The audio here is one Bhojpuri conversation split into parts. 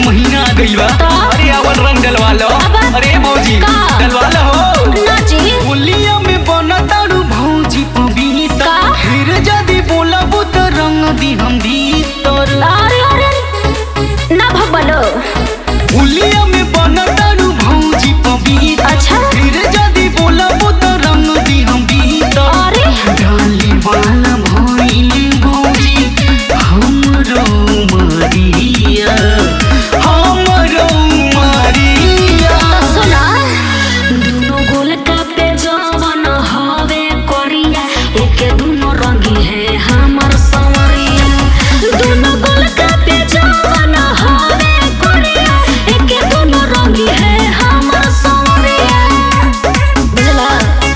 महीना आ गइल बा तो? अरे अवन रंग डलवा लो अब? अरे भौजी का? डलवा लो हो ना जी होलिया में बना तारू भौजी पबीता का? फिर जदी बोलबू तो रंग दी हम भीतर अरे अरे ना भगवानो होलिया में बना तारू भौजी पबीता अच्छा फिर जदी बोलबू तो रंग दी हम भीतर अरे डाली वाला भइल भौजी हमरो मरिया हमरो मरिया सुना दुनो गोल का पे जवन हवे करिया एके दुनो रंगी है हमर संवरिया दुनो गोल का पे जवन हवे करिया एके दुनो रंगी है हमर संवरिया बुझला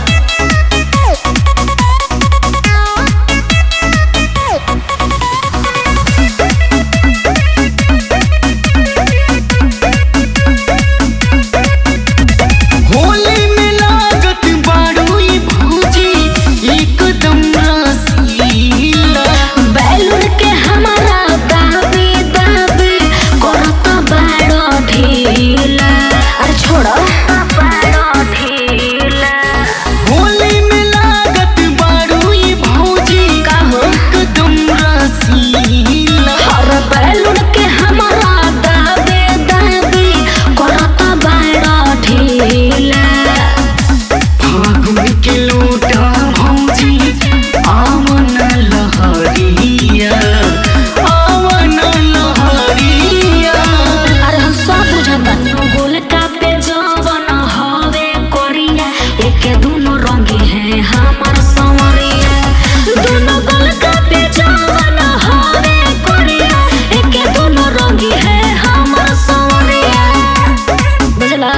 होली में लागत बारूई भौजी एकदम रसीला बैलून के हमारा दाबी दाबी करत बाड़ो ढीला अरे छोड़ो बाड़ो ढीला होली में लागत बारूई भौजी का हो? एकदम रसीला और बैलून के हमारा दाबी दाबी करत बाड़ो ढीला फागुन के लोटा भौजी आवन लहरिया आवन लहरिया अरे हम सब बुझता गोल का पे जवन हवे करिया एके दुनो रंगी है हमर संवरिया दुनो गोल का पे जवन हवे करिया एके दुनो रंगी है हमर संवरिया बुझला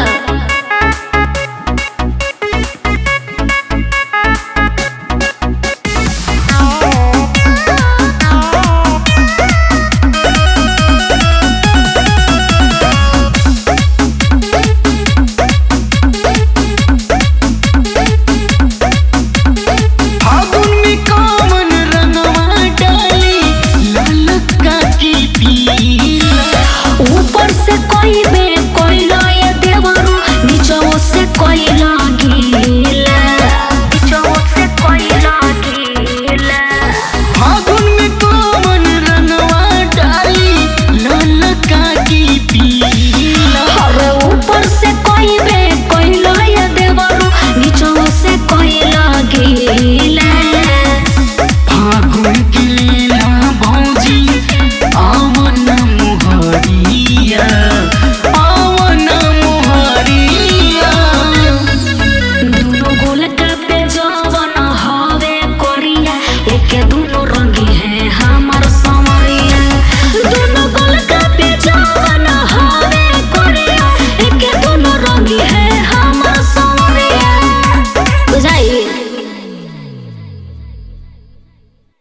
फागुन में कामन रंगवा डाली लाल का की पीला ऊपर से कोई